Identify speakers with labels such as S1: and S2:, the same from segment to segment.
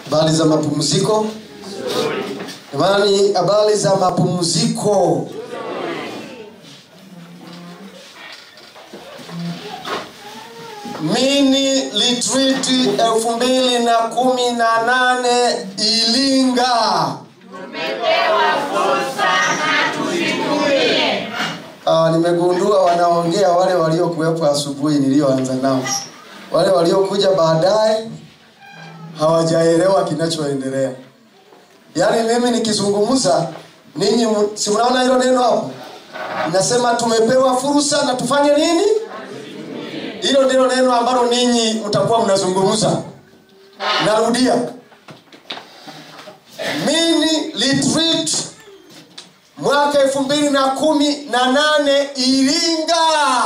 S1: habari za mapumziko jamani habari za mapumziko mini retreat elfu mbili na kumi na nane ilinga Ah, nimegundua wanaongea wale waliokuwepo asubuhi niliyoanza nao wale waliokuja baadaye hawajaelewa kinachoendelea yaani mimi nikizungumza ninyi mu- si mnaona hilo neno hapo nasema tumepewa fursa na tufanye nini hilo ndilo neno ambalo ninyi mtakuwa mnazungumza narudia mini retreat mwaka elfu mbili na kumi na nane iringa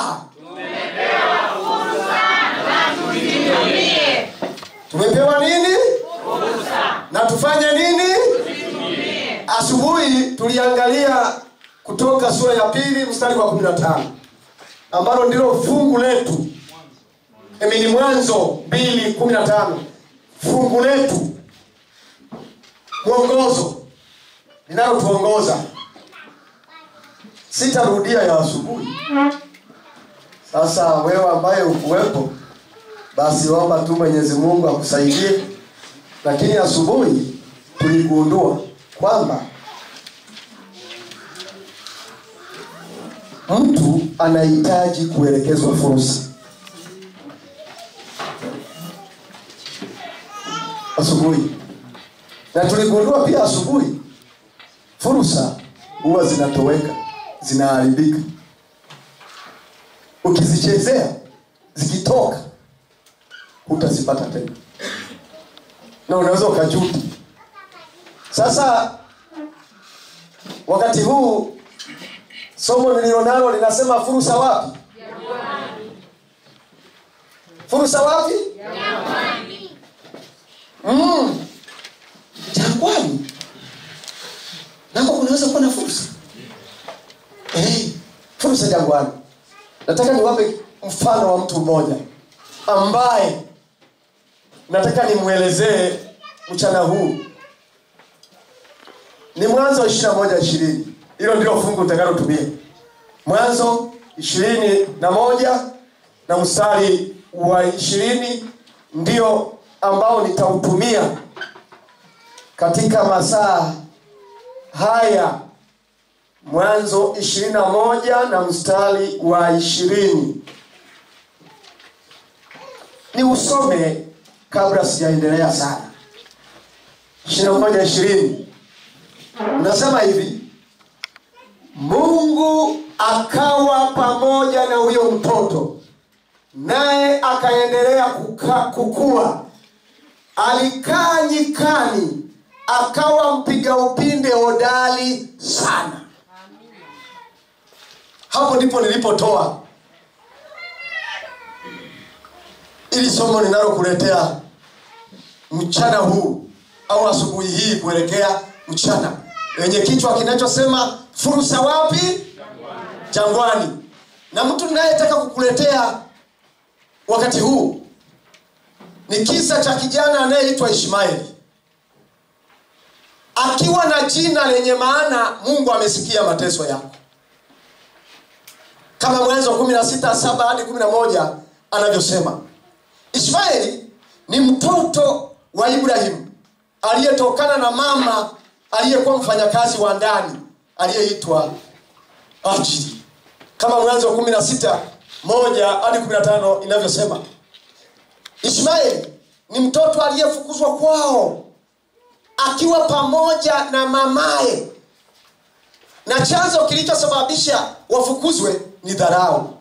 S1: tumepewa nini na tufanye nini asubuhi tuliangalia kutoka sura ya pili mstari wa kumi na tano ambalo ndilo fungu letu Emi ni mwanzo mbili kumi na tano fungu letu mwongozo linalotuongoza sitarudia ya asubuhi sasa wewe ambaye ukuwepo basi omba tu mwenyezi mungu akusaidie lakini asubuhi tuligundua kwamba mtu anahitaji kuelekezwa fursa asubuhi na tuligundua pia asubuhi fursa huwa zinatoweka zinaharibika ukizichezea zikitoka hutazipata tena na unaweza ukajuta sasa wakati huu somo nilionalo linasema fursa wapi fursa wapi mm. jangwani nako kunaweza kuwa na fursa hey, fursa jangwani nataka niwape mfano wa mtu mmoja ambaye nataka nimwelezee mchana huu ni mwanzo ishiri na moja ishirini hilo ndilo fungu utakalotumia mwanzo ishirini na moja na mstari wa ishirini ndio ambao nitautumia katika masaa haya mwanzo ishirini na moja na mstari wa ishirini ni usome kabla sijaendelea sana ishirini na moja ishirini unasema hivi mungu akawa pamoja na huyo mtoto naye akaendelea kuka- kukua alikaa nyikani akawa mpiga upinde hodari sana hapo ndipo nilipotoa ili somo ninalokuletea mchana huu au asubuhi hii kuelekea mchana lenye kichwa kinachosema fursa wapi jangwani na mtu ninayetaka kukuletea wakati huu ni kisa cha kijana anayeitwa ishmaeli akiwa na jina lenye maana mungu amesikia mateso yako kama mwanzo kumi na sita saba hadi kumi na moja anavyosema ishmaeli ni mtoto wa ibrahimu aliyetokana na mama aliyekuwa mfanyakazi wa ndani aliyeitwa ajili kama mwanzo wa kumi na sita moja hadi kumi na tano inavyosema ishmaeli ni mtoto aliyefukuzwa kwao akiwa pamoja na mamaye na chanzo kilichosababisha wafukuzwe ni dharau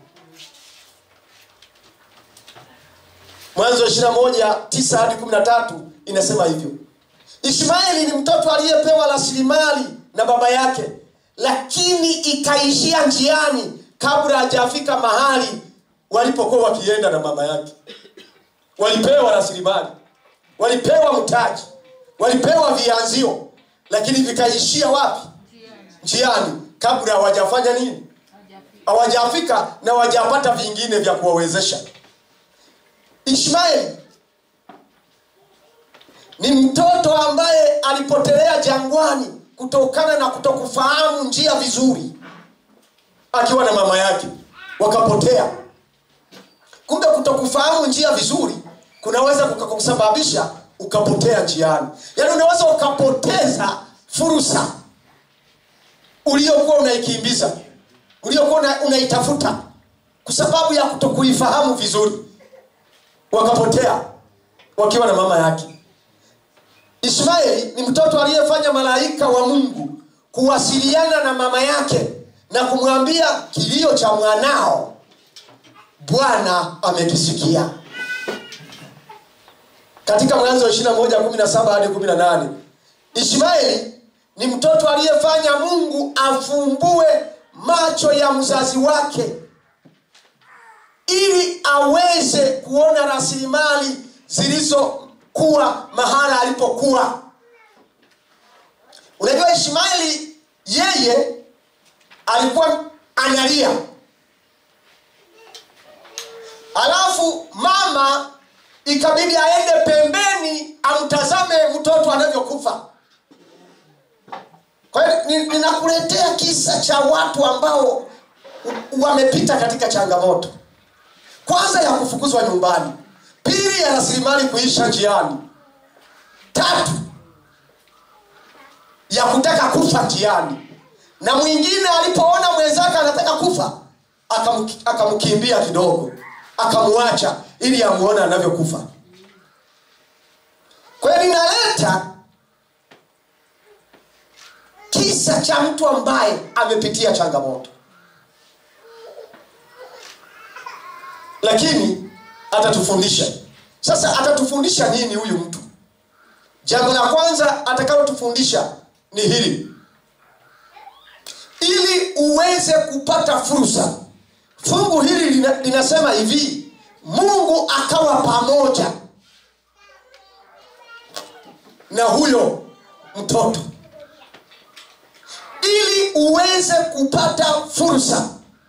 S1: mwanzo ishirina moja tisa hadi kumi na tatu inasema hivyo ishmaeli ni mtoto aliyepewa rasilimali na baba yake lakini ikaishia njiani kabla hajafika mahali walipokuwa wakienda na mama yake walipewa rasilimali walipewa mtaji walipewa vianzio lakini vikaishia wapi njiani kabla hawajafanya nini hawajafika na hawajapata vingine vya kuwawezesha ishmaeli ni mtoto ambaye alipotelea jangwani kutokana na kutokufahamu njia vizuri akiwa na mama yake wakapotea kumbe kutokufahamu njia vizuri kunaweza kukusababisha ukapotea njiani yaani unaweza ukapoteza fursa uliokuwa unaikimbiza uliokuwa una, unaitafuta kwa sababu ya kutokuifahamu vizuri wakapotea wakiwa na mama yake ishmaeli ni mtoto aliyefanya malaika wa mungu kuwasiliana na mama yake na kumwambia kilio cha mwanao bwana amekisikia katika mwanzo wa 21 17 hadi 18 ishmaeli ni mtoto aliyefanya mungu afumbue macho ya mzazi wake ili aweze kuona rasilimali zilizokuwa mahala alipokuwa unajua ishmaeli yeye alikuwa analia alafu mama ikabidi aende pembeni amtazame mtoto anavyokufa kwa hiyo ni- ninakuletea kisa cha watu ambao u- wamepita katika changamoto kwanza ya kufukuzwa nyumbani pili ya rasilimali kuisha njiani tatu ya kutaka kufa njiani na mwingine alipoona mwenzake anataka kufa akamki- akamkimbia kidogo akamwacha ili amuone anavyokufa kwa hiyo ninaleta kisa cha mtu ambaye amepitia changamoto lakini atatufundisha sasa atatufundisha nini huyu mtu jambo la kwanza atakalotufundisha ni hili ili uweze kupata fursa fungu hili lina, linasema hivi mungu akawa pamoja na huyo mtoto ili uweze kupata fursa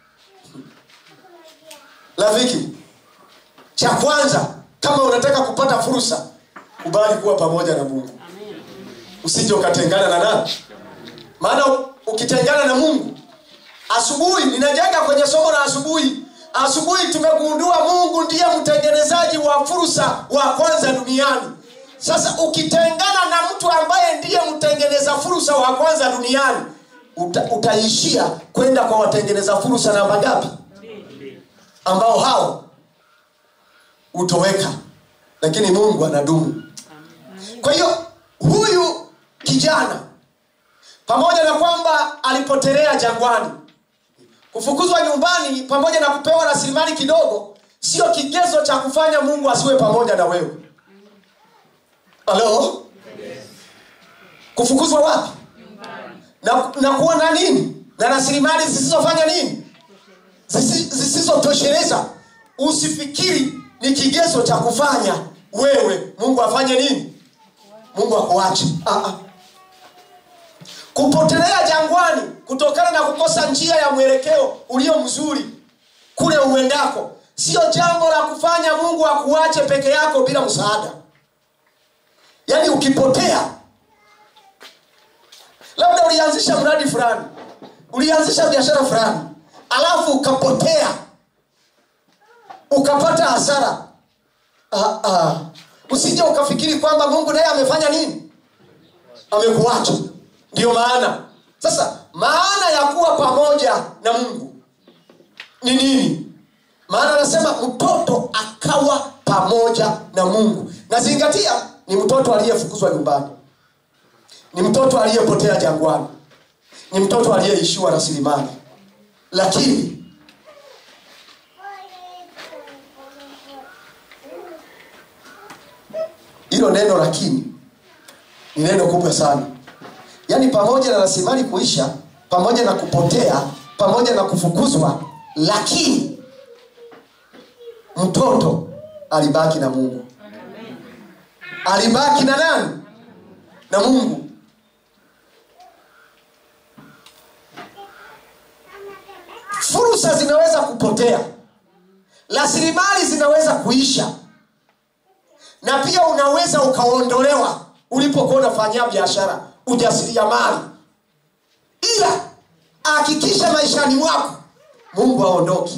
S1: rafiki cha kwanza kama unataka kupata fursa kubali kuwa pamoja na mungu usije ukatengana na nani maana u- ukitengana na mungu asubuhi ninajenga kwenye somo la asubuhi asubuhi tumegundua mungu ndiye mtengenezaji wa fursa wa kwanza duniani sasa ukitengana na mtu ambaye ndiye mtengeneza fursa wa kwanza duniani uta, utaishia kwenda kwa watengeneza fursa namba ngapi ambao hao hutoweka lakini mungu anadumu kwa hiyo huyu kijana pamoja na kwamba alipotelea jangwani kufukuzwa nyumbani pamoja na kupewa rasilimali kidogo sio kigezo cha kufanya mungu asiwe pamoja na wewe halo kufukuzwa wapi na, na kuwa na nini na rasilimali zisizofanya nini Zisi- zisizotosheleza usifikiri ni kigezo cha kufanya wewe mungu afanye nini mungu akuache ah, ah. kupotelea jangwani kutokana na kukosa njia ya mwelekeo ulio mzuri kule uendako sio jambo la kufanya mungu akuache peke yako bila msaada yaani ukipotea labda ulianzisha mradi fulani ulianzisha biashara fulani alafu ukapotea ukapata hasara ah, ah. usije ukafikiri kwamba mungu naye amefanya nini amekuacha ndiyo maana sasa maana ya kuwa pamoja na mungu ni nini maana anasema mtoto akawa pamoja na mungu nazingatia ni mtoto aliyefukuzwa nyumbani ni mtoto aliyepotea jangwani ni mtoto aliyeishiwa rasilimali lakini hilo neno lakini ni neno kubwa sana yaani pamoja na rasilimali kuisha pamoja na kupotea pamoja na kufukuzwa lakini mtoto alibaki na mungu alibaki na nani na mungu fursa zinaweza kupotea rasilimali zinaweza kuisha na pia unaweza ukaondolewa ulipokuwa unafanyia biashara ujasiriamali ila hakikisha maishani mwako mungu aondoki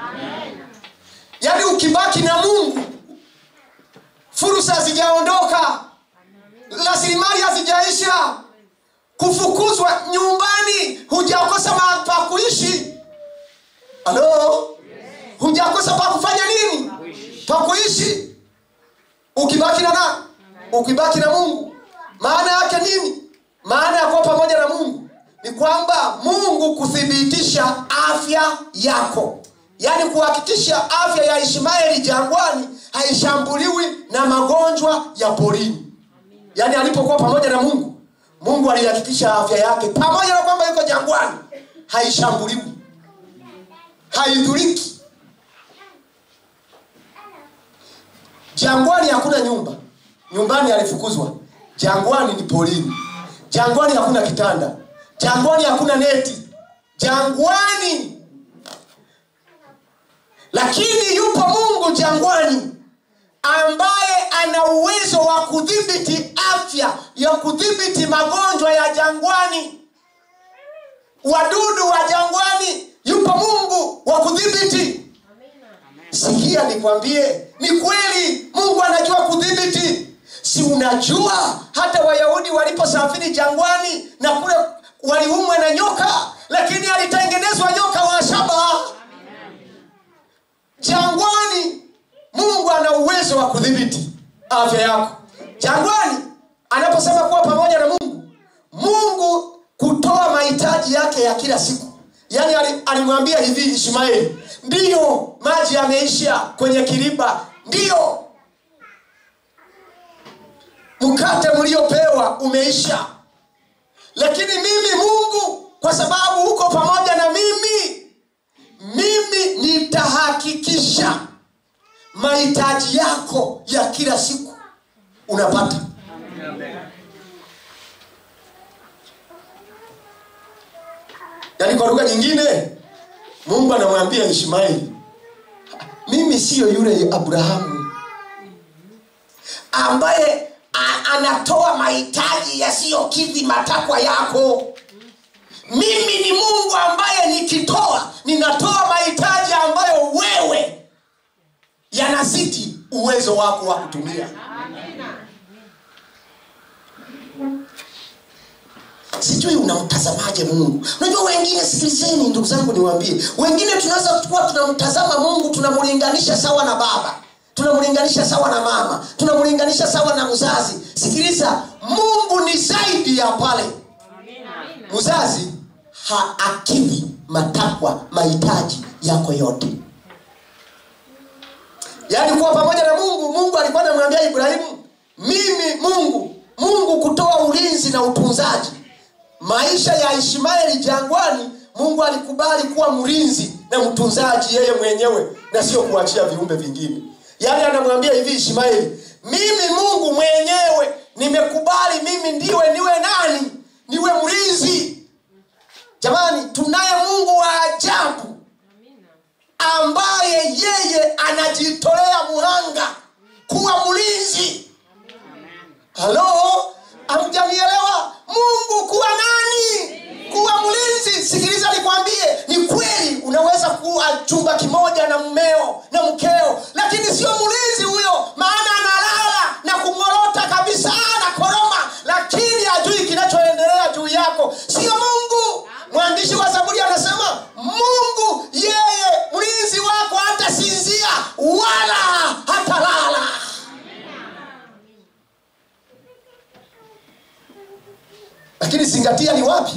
S1: yaani ukibaki na mungu fursa hazijaondoka rasilimali hazijaisha kufukuzwa nyumbani hujakosa mahali pa kuishi halo hujakosa pa kufanya nini pa kuishi ukibaki na nani ukibaki na mungu maana yake nini maana ya kuwa pamoja na mungu ni kwamba mungu kuthibitisha afya yako yaani kuhakikisha afya ya ishmaeli jangwani haishambuliwi na magonjwa ya porini yaani alipokuwa pamoja na mungu mungu alihakikisha afya yake pamoja na kwamba yuko jangwani haishambuliwi haidhuriki jangwani hakuna nyumba nyumbani alifukuzwa jangwani ni porini jangwani hakuna kitanda jangwani hakuna neti jangwani lakini yupo mungu jangwani ambaye ana uwezo wa kudhibiti afya ya kudhibiti magonjwa ya jangwani wadudu wa jangwani yupo mungu wa kudhibiti sikia nikwambie ni kweli mungu anajua kudhibiti si unajua hata wayahudi waliposafiri jangwani na kule waliumwa na nyoka lakini alitengenezwa nyoka wa shaba jangwani mungu ana uwezo wa kudhibiti afya yako jangwani anaposema kuwa pamoja na mungu mungu kutoa mahitaji yake ya kila siku yaani ali- alimwambia hivi ishmaeli ndiyo maji yameisha kwenye kiriba ndiyo mkate mliopewa umeisha lakini mimi mungu kwa sababu uko pamoja na mimi mimi nitahakikisha mahitaji yako ya kila siku unapata yaani kwa lugha nyingine mungu anamwambia ishmaeli mimi siyo yule abrahamu ambaye a- anatoa mahitaji yasiyokidhi matakwa yako mimi ni mungu ambaye nikitoa ninatoa mahitaji ambayo wewe yanazidi uwezo wako wa kutumia sijui unamtazamaje mungu unajua wengine sikilizeni ndugu zangu niwaambie wengine tunaweza kuwa tunamtazama mungu tunamlinganisha sawa na baba tunamlinganisha sawa na mama tunamlinganisha sawa na mzazi sikiliza mungu ni zaidi ya pale mzazi haakidhi matakwa mahitaji yako yote yaani kuwa pamoja na mungu mungu alikuwa anamwambia ibrahimu mimi mungu mungu kutoa ulinzi na utunzaji maisha ya ishmaeli jangwani mungu alikubali kuwa mlinzi na mtunzaji yeye mwenyewe na sio kuachia viumbe vingine yaani anamwambia hivi ishmaeli mimi mungu mwenyewe nimekubali mimi ndiwe niwe nani niwe mlinzi jamani tunaye mungu wa ajabu ambaye yeye anajitolea muhanga kuwa mlinzi halo amjanielewa mungu kuwa nani kuwa mlinzi sikiliza nikwambie ni kweli unaweza kuwa chumba kimoja na mmeo na mkeo lakini sio mlinzi huyo maana analala na kungorota kabisa na koroma lakini hajui kinachoendelea juu yako sio mungu mwandishi wa zaburi anasema mungu yeye mlinzi wako hatasinzia wala hatalala lakini zingatia ni wapi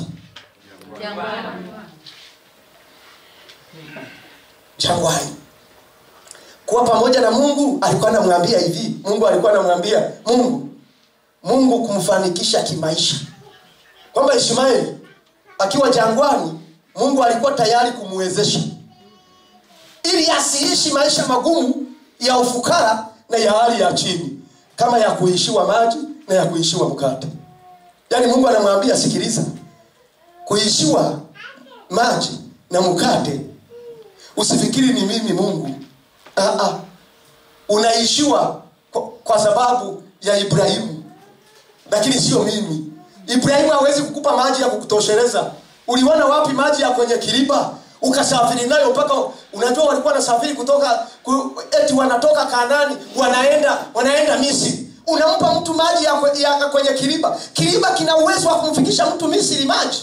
S1: jangwani kuwa pamoja na mungu alikuwa anamwambia hivi mungu alikuwa anamwambia mungu mungu kumfanikisha kimaisha kwamba ishmaeli akiwa jangwani mungu alikuwa tayari kumwezesha ili asiishi maisha magumu ya ufukara na ya hali ya chini kama ya kuishiwa maji na ya kuishiwa mkate yaani mungu anamwambia sikiliza kuishiwa maji na mkate usifikiri ni mimi mungu Aa, unaishiwa kwa, kwa sababu ya ibrahimu lakini sio mimi ibrahimu hawezi kukupa maji ya kukutosheleza uliona wapi maji ya kwenye kiriba ukasafiri nayo mpaka unajua walikuwa wanasafiri kutoka ku, eti wanatoka kanani wanaenda wanaenda misri unampa mtu maji ya, kwe- ya kwenye kiriba kiriba kina uwezo wa kumfikisha mtu misri maji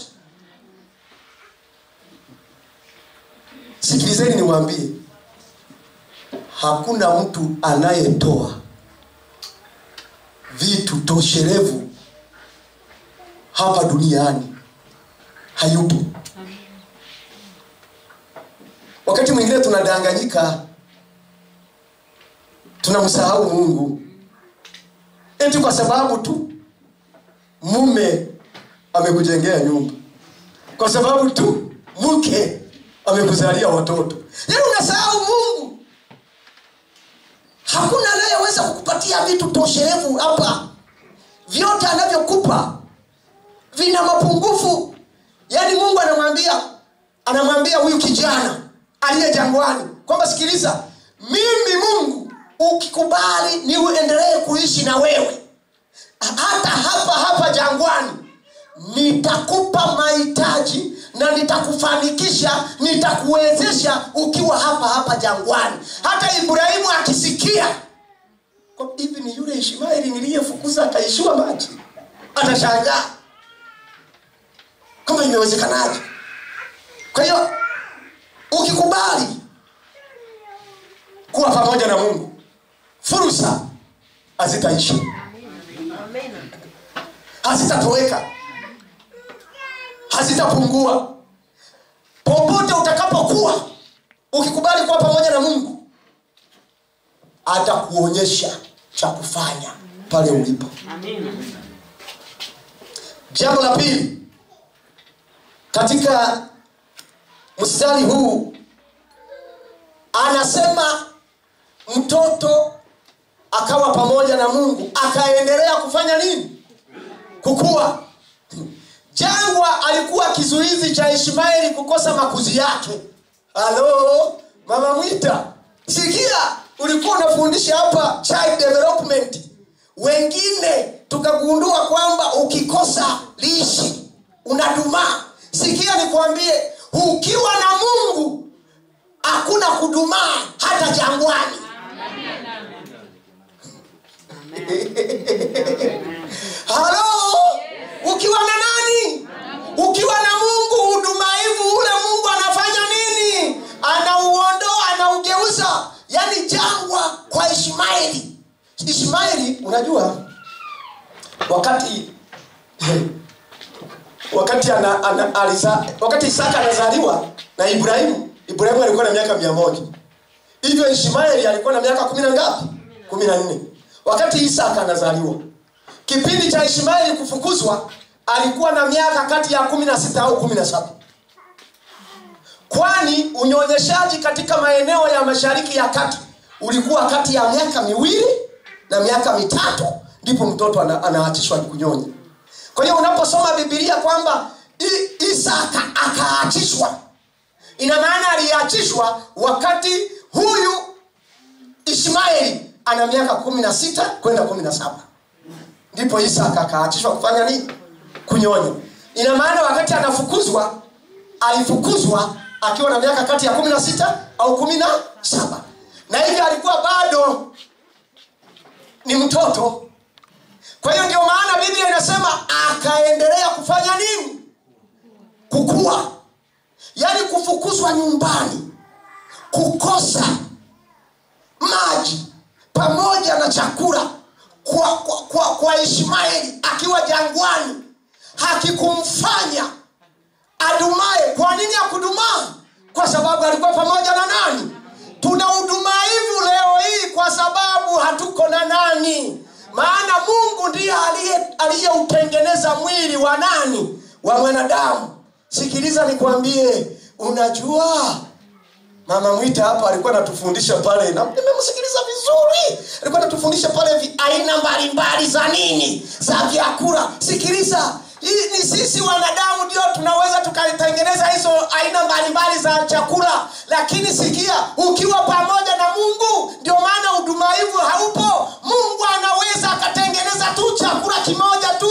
S1: sikilizeni niwaambie hakuna mtu anayetoa vitu toshelevu hapa duniani hayupo wakati mwingine tunadanganyika tunamsahau mungu eti kwa sababu tu mume amekujengea nyumba kwa sababu tu mke amekuzalia watoto yaani unasahau mungu hakuna anayeweza kukupatia vitu toshelevu hapa vyote anavyokupa vina mapungufu yaani mungu anamwambia anamwambia huyu kijana aliye jangwani kwamba sikiliza mimi mungu ukikubali niuendelee kuishi na wewe hata hapa hapa jangwani nitakupa mahitaji na nitakufanikisha nitakuwezesha ukiwa hapa hapa jangwani hata ibrahimu akisikia kwa hivi ni yule ishmaeli niliyefukuza akaishiwa maji atashangaa kama imewezekanaje kwa hiyo ukikubali kuwa pamoja na mungu fursa hazitaisha hazitatoweka hazitapungua popote utakapokuwa ukikubali kuwa pamoja na mungu atakuonyesha cha kufanya pale ulipo jambo la pili katika mstari huu anasema mtoto akawa pamoja na mungu akaendelea kufanya nini kukua jangwa alikuwa kizuizi cha ishmaeli kukosa makuzi yake halo mama mwita sikia ulikuwa unafundisha hapa child development wengine tukagundua kwamba ukikosa lishi unadumaa sikia nikwambie ukiwa na mungu hakuna kudumaa hata jangwani halo ukiwa na nani ukiwa na mungu udumaivu ule mungu anafanya nini anauondoa anaugeuza yaani jangwa kwa ishmaeli ishmaeli unajua wakati wakati ana, ana, aliza, wakati isaka anazaliwa na ibrahimu ibrahimu alikuwa na miaka mia moja hivyo ishmaeli alikuwa na miaka kumi na ngapi kumi na nne wakati isaka anazaliwa kipindi cha ishmaeli kufukuzwa alikuwa na miaka kati ya kumi na sita au kumi na saba kwani unyonyeshaji katika maeneo ya mashariki ya kati ulikuwa kati ya miaka miwili na miaka mitatu ndipo mtoto ana, anaachishwa kunyonya kwa hiyo unaposoma bibilia kwamba I- isaka akaachishwa ina maana aliachishwa wakati huyu ishmaeli ana miaka kumi na sita kwenda kumi na saba ndipo isaka akaachishwa kufanya nini kunyonya ina maana wakati anafukuzwa alifukuzwa akiwa na miaka kati ya kumi na sita au kumi na saba na hivyo alikuwa bado ni mtoto kwa hiyo ndio maana biblia inasema akaendelea kufanya nini kukua yaani kufukuzwa nyumbani kukosa maji pamoja na chakula kwa, kwa, kwa, kwa ishmaeli akiwa jangwani hakikumfanya adumae kwa nini akudumaa kwa sababu alikuwa pamoja na nani tuna udumaivu leo hii kwa sababu hatuko na nani maana mungu ndiye aliye- aliyeutengeneza mwili wa nani wa mwanadamu sikiliza nikwambie unajua mama mwita hapa alikuwa anatufundisha pale na nimemsikiliza vizuri alikuwa anatufundisha pale vi, aina mbalimbali za nini za vyakula sikiliza hii ni sisi wanadamu ndio tunaweza tukatengeneza hizo aina mbalimbali za chakula lakini sikia ukiwa pamoja na mungu ndio maana udumaivu haupo mungu anaweza akatengeneza tu chakula kimoja tu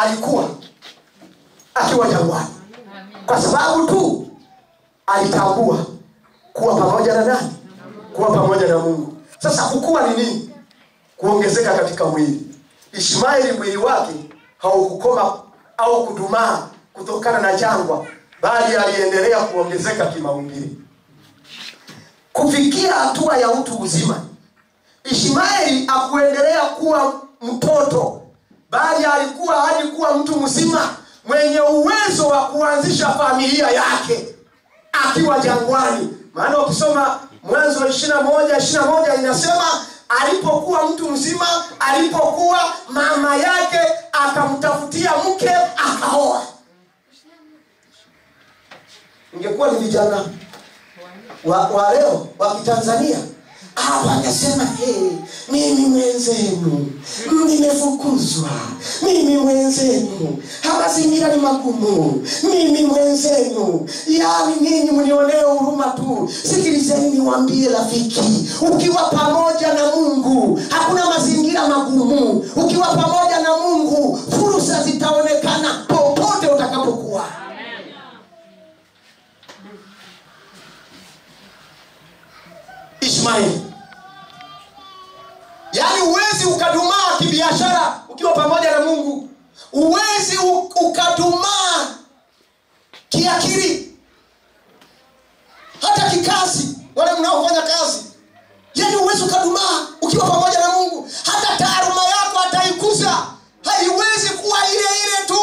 S1: alikuwa akiwa jangwani kwa sababu tu alitambua kuwa pamoja na nani kuwa pamoja na mungu sasa kukua ni nini kuongezeka katika mwili ishmaeli mwili wake haukukoma au kudumaa kutokana na jangwa bali aliendelea kuongezeka kimaumbili kufikia hatua ya utu uzima ishmaeli akuendelea kuwa mtoto bali alikuwa hadi kuwa mtu mzima mwenye uwezo wa kuanzisha familia yake akiwa jangwani maana ukisoma mwanzo ishirina moja ishirina moja inasema alipokuwa mtu mzima alipokuwa mama yake akamtafutia mke akaoa ingekuwa ni vijana wa, wa leo wa kitanzania Ah, wangesema hey, mimi mwenzenu nimefukuzwa mimi mwenzenu mazingira ni magumu mimi mwenzenu yani ninyi mnionee huruma tu sikilizeni niwambie rafiki ukiwa pamoja na mungu hakuna mazingira magumu ukiwa pamoja na mungu fursa zitaonekana popote utakapokuwa ishmaeli yaani huwezi ukadumaa kibiashara ukiwa pamoja na mungu huwezi u- ukadumaa kiakili hata kikazi wale mnaofanya kazi yaani huwezi ukadumaa ukiwa pamoja na mungu hata taaluma yako ataikuza haiwezi kuwa ile ile tu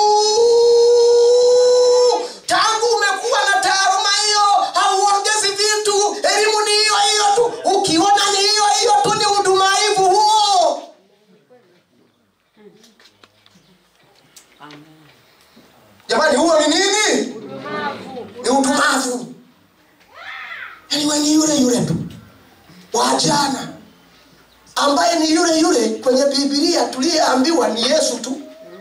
S1: tangu umekuwa na taaluma hiyo hauongezi vitu elimu ni hiyo hiyo tu ukiona ni hiyo hiyo tu ni udumaivu huo jamani huo ni nini ni udumavu yaani we ni yule yule tu wa jana ambaye ni yule yule kwenye bibilia tuliyeambiwa ni yesu tu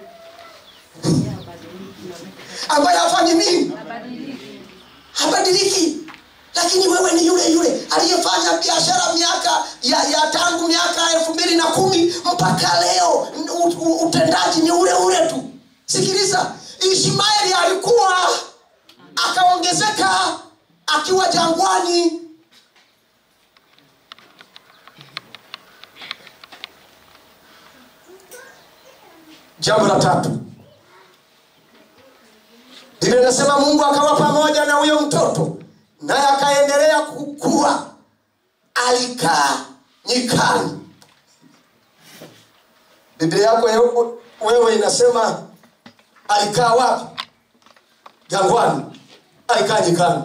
S1: ambaye hafanyi nini habadiliki lakini wewe ni yule yule aliyefanya biashara miaka ya, ya tangu miaka elfu mbili na kumi mpaka leo u, u, utendaji ni ule ule tu sikiliza ishmaeli alikuwa akaongezeka akiwa jangwani jambo la tatu biblia inasema mungu akawa pamoja na huyo mtoto naye akaendelea kukua alikaa nyikani biblia yako yo- wewe inasema alikaa wapi jangwani alikaa nyikani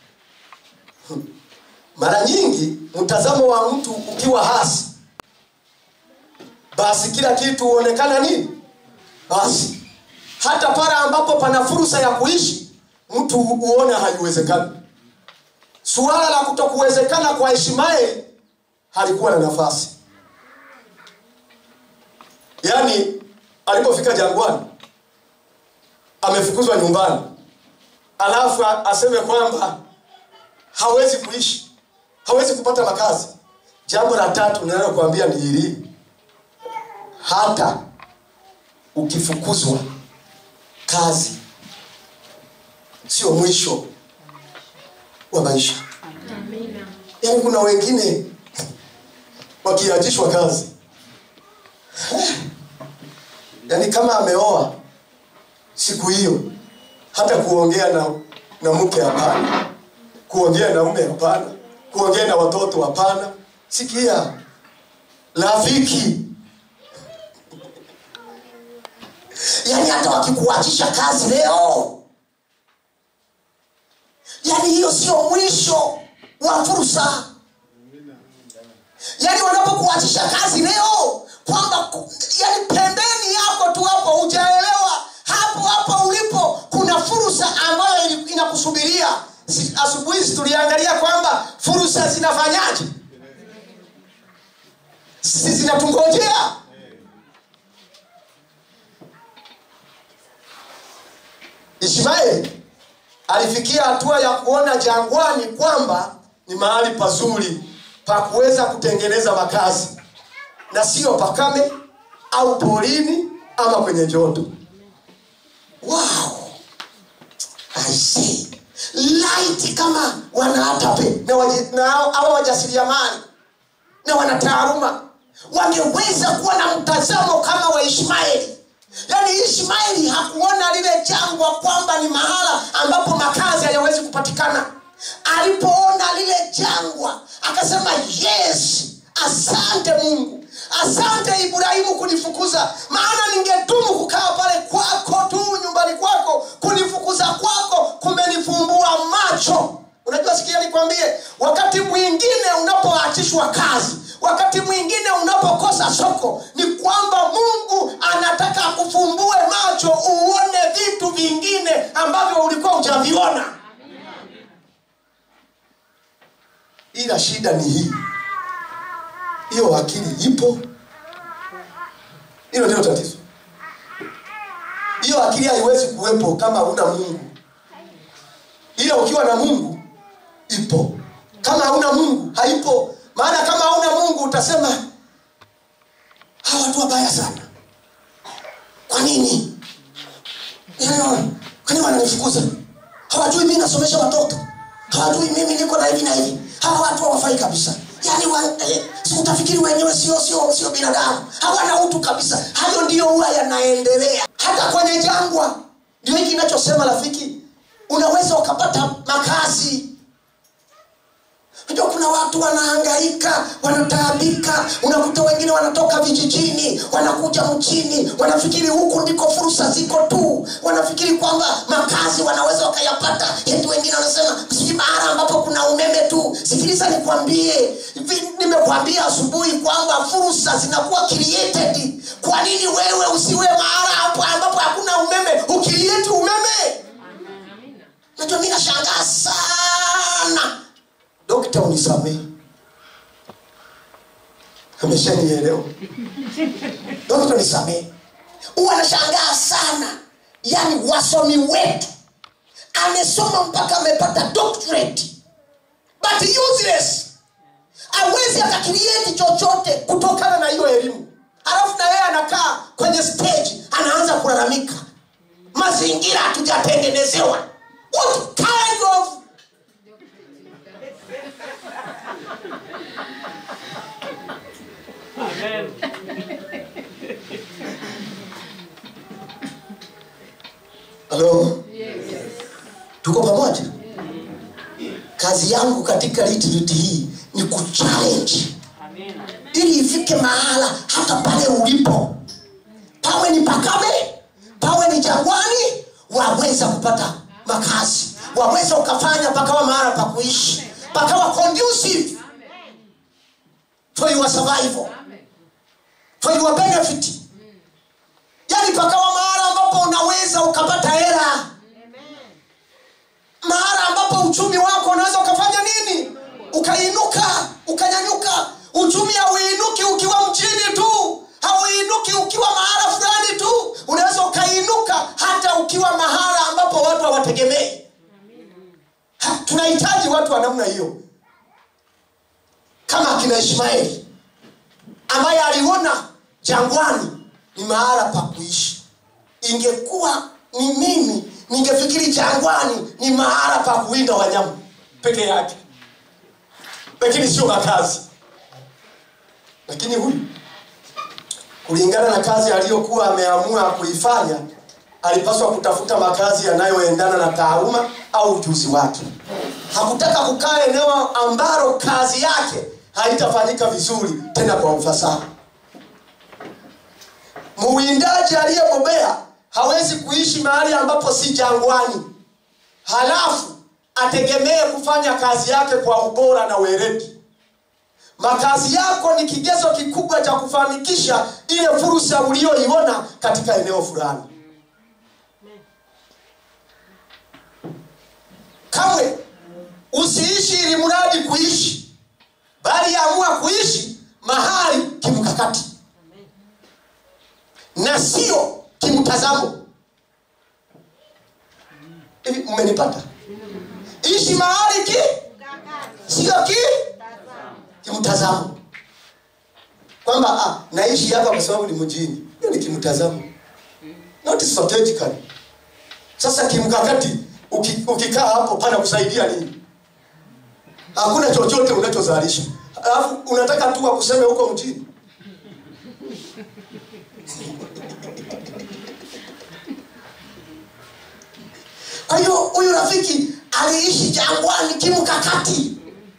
S1: mara nyingi mtazamo wa mtu ukiwa hasi basi kila kitu huonekana nini basi hata pale ambapo pana fursa ya kuishi mtu huona haiwezekani suala la kutokuwezekana kwa ishmaeli halikuwa na nafasi yaani alipofika jangwani amefukuzwa nyumbani alafu a- aseme kwamba hawezi kuishi hawezi kupata makazi jambo la tatu ninalokuambia ni hili hata ukifukuzwa kazi sio mwisho wa maisha yaani kuna wengine wakiachishwa kazi yaani kama ameoa siku hiyo hata kuongea na, na mke hapana kuongea na mume hapana kuongea na watoto hapana sikia rafiki yaani hata wakikuachisha kazi leo yaani hiyo sio mwisho wa fursa yaani wanapokuachisha kazi leo kwamba ku- yaani pembeni yako tu hapo hujaelewa hapo hapo ulipo kuna fursa ambayo ili- inakusubiria Si- asubuhi hizi tuliangalia kwamba fursa zinafanyaje si zinatungojea ishmaeli alifikia hatua ya kuona jangwani kwamba ni mahali pazuri pa kuweza kutengeneza makazi na sio pakame au porini ama kwenye joto wow I see. light kama wanaatape na waji- na hao- hawa wajasiriamali na wanataaluma wangeweza kuwa na mtazamo kama wa ishmaeli yaani ishmaeli hakuona lile jangwa kwamba ni mahala ambapo makazi hayawezi kupatikana alipoona lile jangwa akasema yes asante mungu asante ibrahimu kunifukuza maana ningedumu kukaa pale kwako tu nyumbani kwako kunifukuza kwako kumenifumbua macho unajua sikia nikwambie wakati mwingine unapoachishwa kazi wakati mwingine unapokosa soko ni kwamba mungu anataka kufumbue macho uone vitu vingine ambavyo ulikuwa hujaviona ila shida ni hii hiyo akili ipo hilo ndilo tatizo hiyo akili haiwezi kuwepo kama huna mungu ila ukiwa na mungu ipo kama hauna mungu haipo maana kama hauna mungu utasema hawa watu wabaya sana kwa nini Yaani, kwani wananifukuza hawajui mi nasomesha watoto hawajui mimi niko na hivi na hivi hawa watu hawafai kabisa yaani wa, eh, si utafikiri wenyewe sio sio sio binadamu hawana utu kabisa hayo ndiyo huwa yanaendelea hata kwenye jangwa ndio hiki inachosema rafiki unaweza ukapata makazi Unajua kuna watu wanahangaika, wanataabika, unakuta wengine wanatoka vijijini, wanakuja mchini, wanafikiri huku ndiko fursa ziko tu, wanafikiri kwamba makazi wanaweza wakayapata. Eti wengine wanasema sijui mahala ambapo kuna umeme tu. Sikiliza nikwambie, vi- nimekwambia asubuhi kwamba fursa zinakuwa created. Kwa nini wewe usiwe mahala hapo ambapo hakuna umeme, ukilieti umeme? Najua mi nashangaa sana dokta unisamehe ameshanielewa dokta unisamehe huwa anashangaa sana yaani wasomi wetu amesoma mpaka amepata doctorate but useless awezi akakrieti chochote kutokana na hiyo elimu alafu na yeye anakaa kwenye stage anaanza kulalamika mazingira hatujatengenezewa what kind of halo tuko pamoja kazi yangu katika litiriti hii ni kuchallenge ili ifike mahala hata pale ulipo pawe ni pakame pawe ni jangwani waweza kupata makazi waweza ukafanya pakawa mahala pa kuishi pakawa conducive for your survival for your benefit yani pakawa mahala ambapo unaweza ukapata hela mahala ambapo uchumi wako unaweza ukafanya nini ukainuka ukanyanyuka uchumi hauinuki ukiwa mchini tu hauinuki ukiwa mahala fulani tu unaweza ukainuka hata ukiwa mahala ambapo watu hawategemei Ha, tunahitaji watu wa namna hiyo kama akina ishmaeli ambaye aliona jangwani ni mahala pa kuishi ingekuwa ni mimi ningefikiri jangwani ni mahala pa kuwinda wanyama peke yake lakini sio makazi lakini huyu kulingana na kazi aliyokuwa ameamua kuifanya alipaswa kutafuta makazi yanayoendana na taaluma au ujuzi wake hakutaka kukaa eneo ambalo kazi yake haitafanyika vizuri tena kwa ufasaha muwindaji aliyebobea hawezi kuishi mahali ambapo si jangwani halafu ategemee kufanya kazi yake kwa ubora na weledi makazi yako ni kigezo kikubwa cha kufanikisha ile fursa uliyoiona katika eneo fulani kamwe usiishi ili mradi kuishi bali amua kuishi mahali kimkakati na sio kimtazamo hivi mmenipata ishi mahali ki sio ki kimtazamo kwamba ah, naishi hapa kwa sababu ni mjini hiyo ni kimtazamo not strategically sasa kimkakati uki- ukikaa hapo pana kusaidia nini hakuna chochote unachozalisha alafu unataka tu wakuseme huko mjini kwa hiyo huyu rafiki aliishi jangwani kimkakati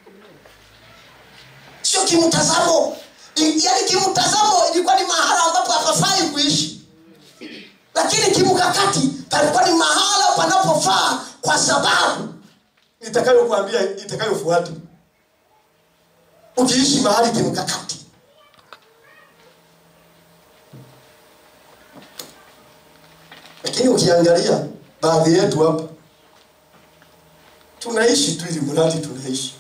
S1: sio kimtazamo I- yaani kimtazamo ilikuwa ni mahala ambapo hapafai kuishi lakini kimkakati palikuwa ni mahala panapofaa kwa sababu nitakayokuambia itakayofuata ukiishi mahali kimkakati lakini ukiangalia baadhi yetu hapa tunaishi tu ili mradi tunaishi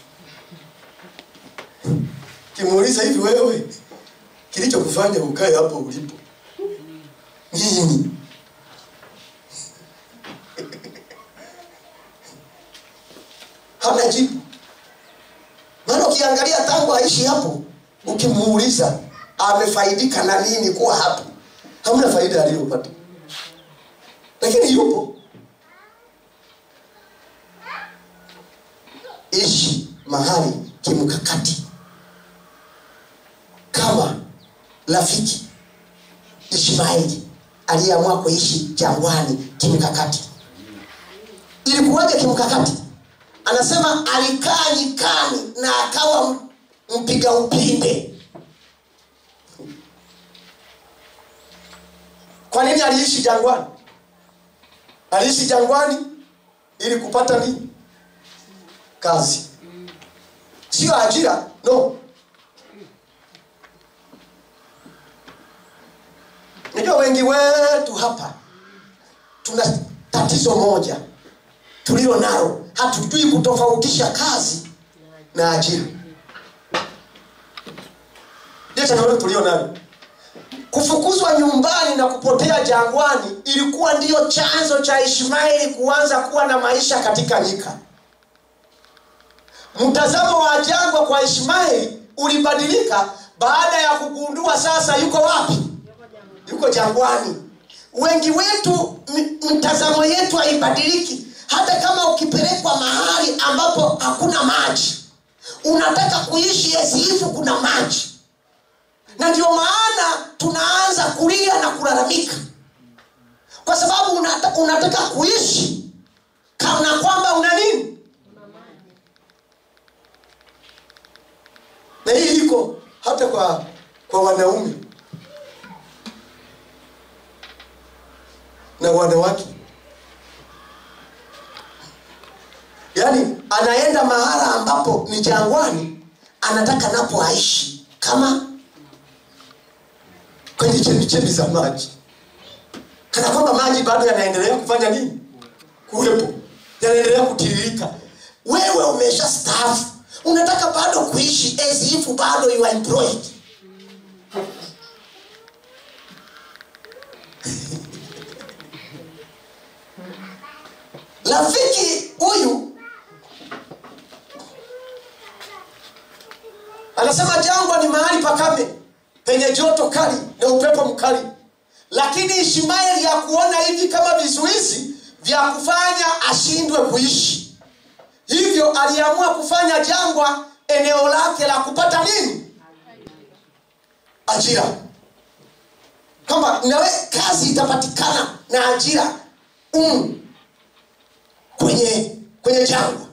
S1: kimuuliza hivi wewe kilichokufanya ukae hapo ulipo nini hana jibu maana ukiangalia tangu aishi hapo ukimuuliza amefaidika na nini kuwa hapo hamna faida aliyopata lakini yupo ishi mahali kimkakati kama rafiki ishmaeli aliyeamua kuishi jangwani kimkakati ilikuwaje kimkakati anasema alikaa nyikani na akawa m- mpiga upinde kwa nini aliishi jangwani aliishi jangwani ili kupata nini kazi sio ajira no najua wengi wetu hapa tuna tatizo moja tulilo nalo hatujui kutofautisha kazi na ajira ndio changamoto tulio nayo kufukuzwa nyumbani na kupotea jangwani ilikuwa ndiyo chanzo cha ishmaeli kuanza kuwa na maisha katika nyika mtazamo wa jangwa kwa ishmaeli ulibadilika baada ya kugundua sasa yuko wapi yuko jangwani wengi wetu m- mtazamo yetu haibadiliki hata kama ukipelekwa mahali ambapo hakuna maji unataka kuishi esihifu kuna maji na ndio maana tunaanza kulia na kulalamika kwa sababu unata, unataka kuishi kana kwamba una nini na hii iko hata kwa kwa wanaume na wanawake yaani anaenda mahala ambapo ni jangwani anataka napo aishi kama kwenye chemichemi za maji kana kwamba maji bado yanaendelea kufanya nini kuwepo yanaendelea kutiririka wewe umesha staafu unataka bado kuishi as if bado you are employed rafiki huyu anasema jangwa ni mahali pakame penye joto kali na upepo mkali lakini ishmaeli ya kuona hivi kama vizuizi vya kufanya ashindwe kuishi hivyo aliamua kufanya jangwa eneo lake la kupata nini ajira kwamba nawe kazi itapatikana na ajira mm, kwenye kwenye jangwa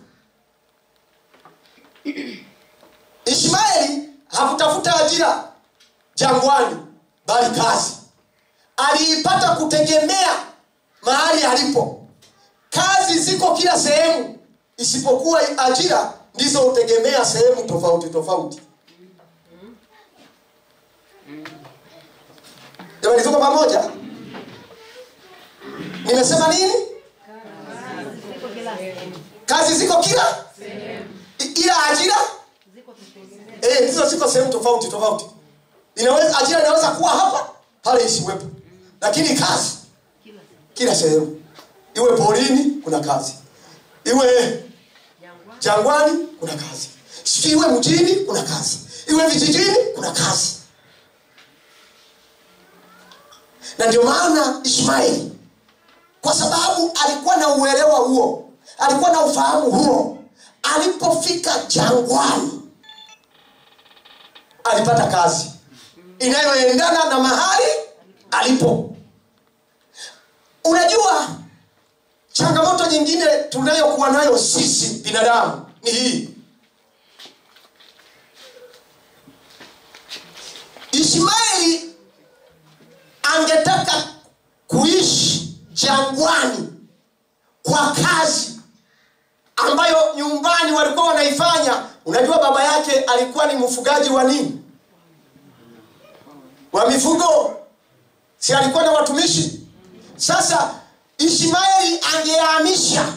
S1: ishmaeli hakutafuta ajira jangwani bali kazi aliipata kutegemea mahali alipo kazi ziko kila sehemu isipokuwa ajira ndizo hutegemea sehemu tofauti tofauti jamani tuko pamoja nimesema nini kazi ziko kila I- ila ajira eh, ndizo ziko sehemu tofauti tofauti inaweza ajira inaweza kuwa hapa pale isiwepo lakini kazi kila sehemu iwe porini kuna kazi iwe jangwani kuna kazi sijui iwe mjini kuna kazi iwe vijijini kuna kazi na ndio maana ishmaeli kwa sababu alikuwa na uelewa huo alikuwa na ufahamu huo alipofika jangwani alipata kazi inayoendana na mahali alipo unajua changamoto nyingine tunayokuwa nayo sisi binadamu ni hii ishmaeli angetaka kuishi jangwani kwa kazi ambayo nyumbani walikuwa wanaifanya unajua baba yake alikuwa ni mfugaji wa nini wa mifugo si alikuwa na watumishi sasa ishmaeli angehamisha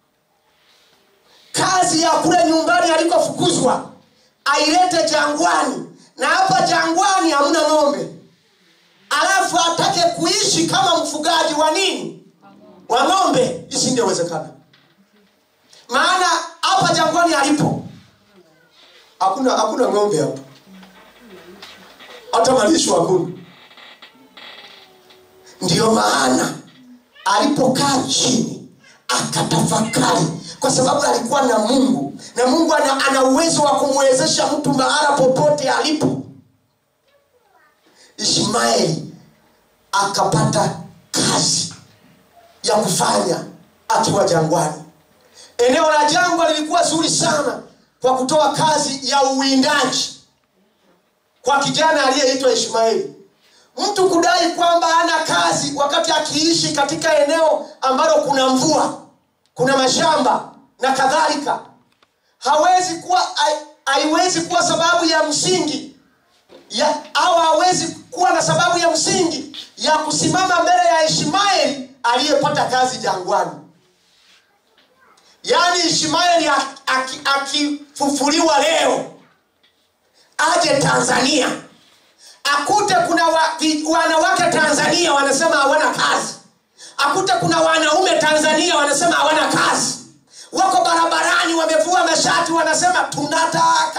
S1: kazi ya kule nyumbani alikofukuzwa ailete jangwani na hapa jangwani hamna ng'ombe alafu atake kuishi kama mfugaji wa nini wa ng'ombe isingewezekana maana hapa jangwani alipo hakuna hakuna ng'ombe hapa hata malisho hakuna ndiyo maana alipokaa chini akatafakari kwa sababu alikuwa na mungu na mungu ana, ana uwezo wa kumwezesha mtu mahala popote alipo ishmaeli akapata kazi ya kufanya akiwa jangwani eneo la jangwa lilikuwa zuri sana kwa kutoa kazi ya uwindaji kwa kijana aliyeitwa ishmaeli mtu kudai kwamba hana kazi wakati akiishi katika eneo ambalo kuna mvua kuna mashamba na kadhalika hawezi kuwa hai- haiwezi kuwa sababu ya msingi ya, au hawezi kuwa na sababu ya msingi ya kusimama mbele ya ishmaeli aliyepata kazi jangwani yaani ishmaeli ak- aki- akifufuliwa leo aje tanzania akute kuna wa, vi- wanawake tanzania wanasema hawana kazi akute kuna wanaume tanzania wanasema hawana kazi wako barabarani wamevua mashati wanasema tunataka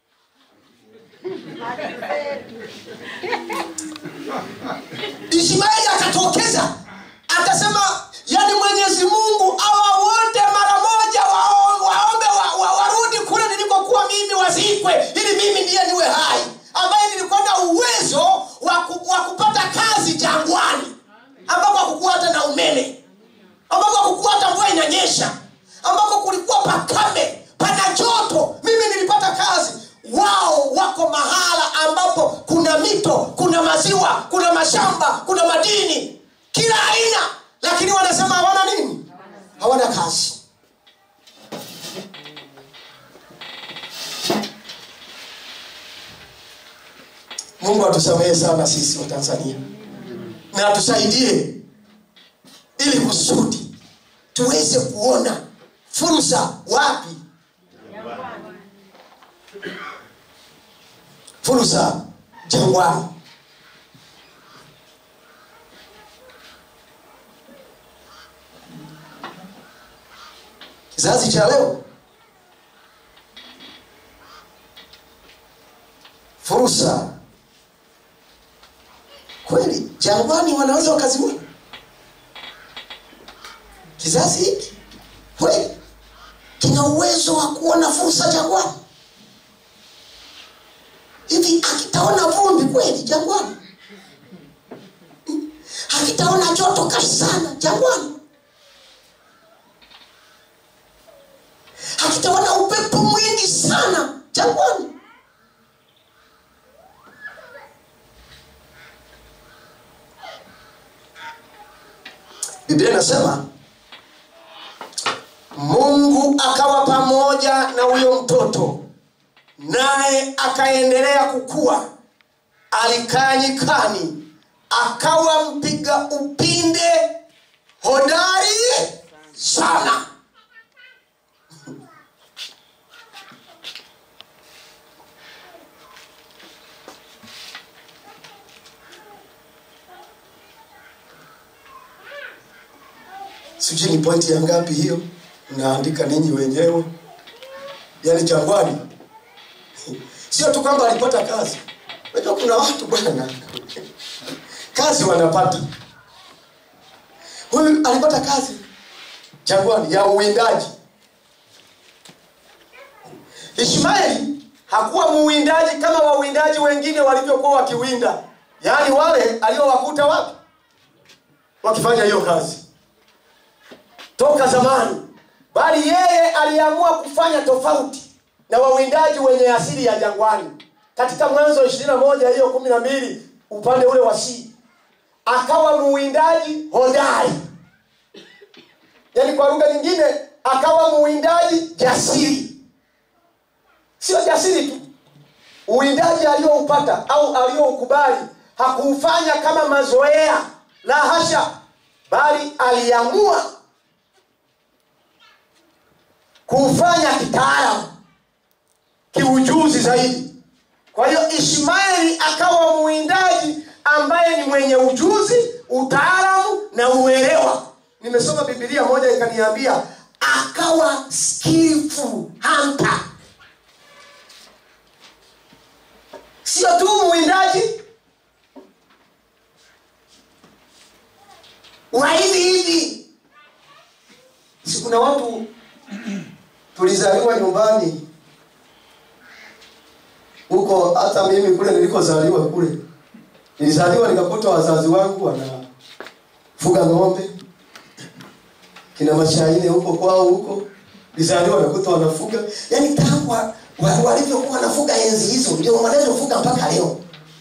S1: ishmaeli akatokeza akasema yani mwenyezi mungu awa wote mara moja wao- waombe wa, wa, warudi kule nilikokuwa mimi wazikwe ili mimi ndiye niwe hai ambaye nilikuwa na uwezo wa, ku, wa kupata kazi jangwani ambako hakukuwa hata na umeme ambako hakukuwa hata mvua inanyesha ambako kulikuwa pakame pana joto mimi nilipata kazi wao wako mahala ambapo kuna mito kuna maziwa kuna mashamba kuna madini kila aina lakini wanasema hawana nini hawana kazi mungu atusamehe sana sisi wa tanzania na atusaidie ili kusudi tuweze kuona fursa wapi fursa jangwani kizazi cha leo fursa kweli jangwani wanaweza wakaziona kizazi hiki kweli kina uwezo wa kuona fursa jangwani hivi akitaona vumbi kweli jangwani Hmm? akitaona joto kali sana jangwani akitaona upepo mwingi sana jangwani biblia inasema mungu akawa pamoja na huyo mtoto naye akaendelea kukua alikaa nyikani akawa mpiga upinde hodari sana sijui ni pointi ya ngapi hiyo mnaandika ninyi wenyewe yaani jangwani sio tu kwamba alipata kazi unajua kuna watu bwana kazi wanapata huyu alipata kazi jangwani ya uwindaji ishmaeli hakuwa muwindaji kama wawindaji wengine walivyokuwa wakiwinda yaani wale aliowakuta wapi wakifanya hiyo kazi toka zamani bali yeye aliamua kufanya tofauti na wawindaji wenye asili ya jangwani katika mwanzo ishirini na moja hiyo kumi na mbili upande ule wa si akawa muwindaji hodari yaani kwa lugha nyingine akawa muwindaji jasiri sio jasiri tu uwindaji aliyoupata au aliyoukubali hakuufanya kama mazoea la hasha bali aliamua kuufanya kitaalamu kiujuzi zaidi kwa hiyo ishmaeli akawa muwindaji ambaye ni mwenye ujuzi utaalamu na uelewa nimesoma bibilia moja ikaniambia akawa skillful hunter sio tu mwindaji wa hivi hivi si kuna watu tulizaliwa nyumbani huko hata mimi kule nilikozaliwa kule nilizaliwa nikakuta wazazi wangu wanafuga ng'ombe kina mashaine huko kwao huko nilizaliwa nakuta wanafuga yaani tangu wa- wa- walivyokuwa wanafuga enzi hizo ndio wanavyofuga mpaka leo